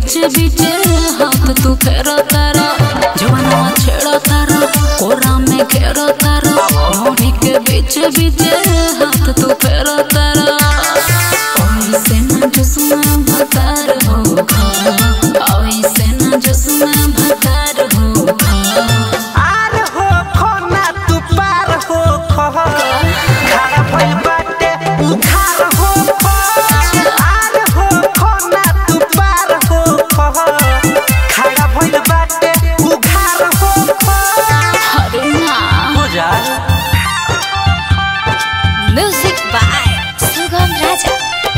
बीच बीच हाथ तू फेरो तारा जवाना छेड़ो तारा कोरा में घेरो तारा ढोढ़ी के बीच बीच हाथ तू फेरो तारा ओइसे ना जुस्मा भतार हो खा ओइसे ना जुस्मा भतार हो खा आर हो खो ना तू पार हो खो खड़ा भइल बाटे उधार हो खो आर हो खो ना तू पार हो खो खड़ा भइल बाटे उधार हो खो अरे ना हो जा म्यूजिक बाय सुगम राजा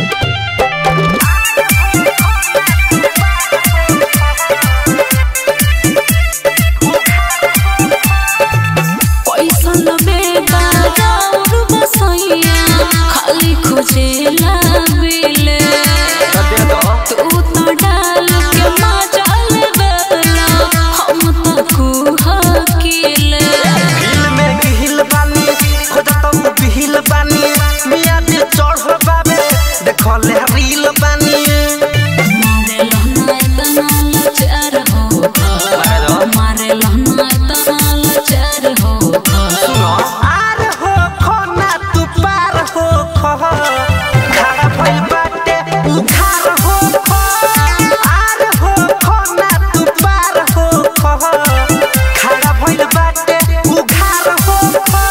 कैसन बेटा और बसैया खाली खोजेला मिले दे दो तू तो डाल के मजाल बेला हम तो कुहा किले हिल में गिहिल बानी खोजा तो बिहिल बानी मिया दिल चढ़ बाबे देखले रील बानी मारे लहना इतना लाचार हो मारे लहना इतना लाचार हो आर हो खो ना तू पार हो खो खड़ा भइल बाटे उधार हो खो आर हो खो ना तू पार हो खो खड़ा भइल बाटे उधार हो खो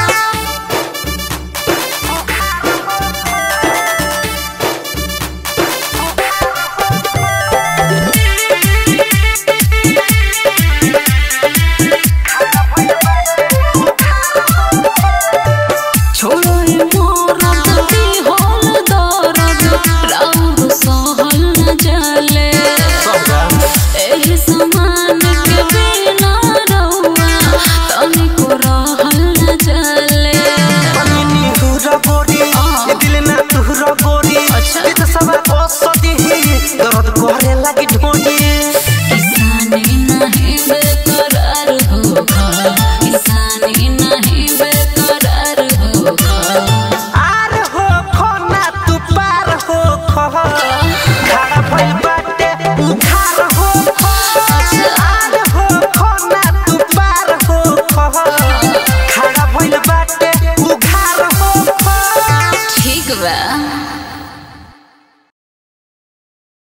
छोड़ो ये मोरा दी होल दर्द राउर सहल न जाले एही समान के बिना रहुआ तनिको रहल न जाले पनिनी हुरा गोरी ये दिल ना तुहरा गोरी अच्छा। ये तो सब औषधि दर्द करे लगी ढोनी किसानी नहीं बेकरार होगा किसानी नहीं बेकरार होगा आर हो खो ना तू पार हो खो खड़ा भइल बाटे उधार हो खो आर हो खो ना तू पार हो खो खड़ा भइल बाटे उधार हो खो ठीक बा